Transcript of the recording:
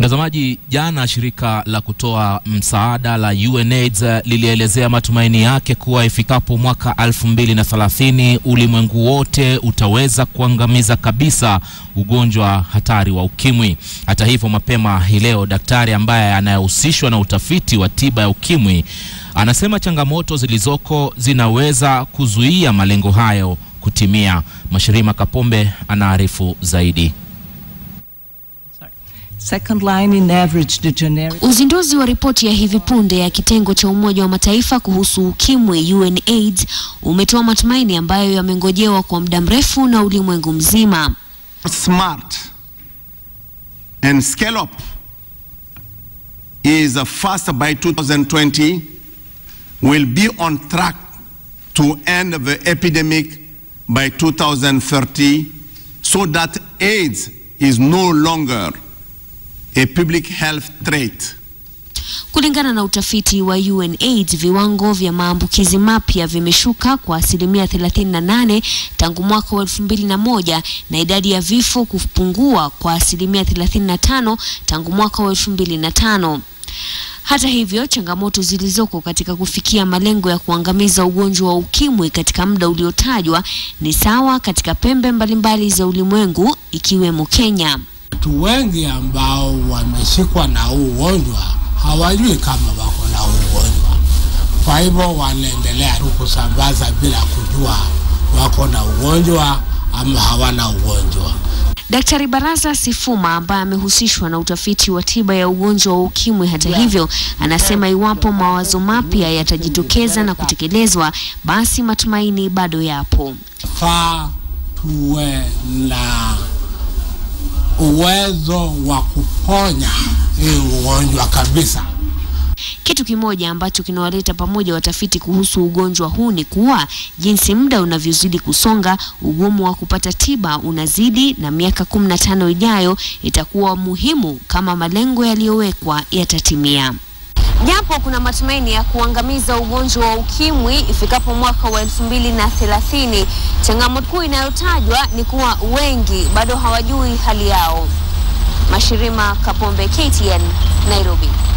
Mtazamaji, jana shirika la kutoa msaada la UNAIDS lilielezea matumaini yake kuwa ifikapo mwaka 2030 ulimwengu wote utaweza kuangamiza kabisa ugonjwa hatari wa ukimwi. Hata hivyo, mapema hii leo daktari ambaye anayehusishwa na utafiti wa tiba ya ukimwi anasema changamoto zilizoko zinaweza kuzuia malengo hayo kutimia. Mashirima Kapombe anaarifu zaidi. Second line in average the generic Uzinduzi wa ripoti ya hivi punde ya kitengo cha Umoja wa Mataifa kuhusu ukimwi UNAIDS umetoa matumaini ambayo yamengojewa kwa muda mrefu na ulimwengu mzima. smart and scale up is uh, fast by 2020 will be on track to end the epidemic by 2030 so that AIDS is no longer a public health threat. Kulingana na utafiti wa UNAIDS, viwango vya maambukizi mapya vimeshuka kwa asilimia 38 tangu mwaka wa 2001 na idadi ya vifo kupungua kwa asilimia 35 tangu mwaka wa 2005. Hata hivyo, changamoto zilizoko katika kufikia malengo ya kuangamiza ugonjwa wa ukimwi katika muda uliotajwa ni sawa katika pembe mbalimbali za ulimwengu ikiwemo Kenya. Watu wengi ambao wameshikwa na huu ugonjwa hawajui kama wako na huu ugonjwa, kwa hivyo wanaendelea tu kusambaza bila kujua wako na ugonjwa ama hawana ugonjwa. Daktari Baraza Sifuma ambaye amehusishwa na utafiti wa tiba ya ugonjwa wa ukimwi, hata hivyo, anasema iwapo mawazo mapya yatajitokeza na kutekelezwa, basi matumaini bado yapo. Faa tuwe na uwezo wa kuponya hii ugonjwa kabisa. Kitu kimoja ambacho kinawaleta pamoja watafiti kuhusu ugonjwa huu ni kuwa jinsi muda unavyozidi kusonga, ugumu wa kupata tiba unazidi, na miaka 15 ijayo itakuwa muhimu kama malengo yaliyowekwa yatatimia. Japo kuna matumaini ya kuangamiza ugonjwa wa ukimwi ifikapo mwaka wa elfu mbili na thelathini, changamoto kuu inayotajwa ni kuwa wengi bado hawajui hali yao. Mashirima Kapombe, KTN, Nairobi.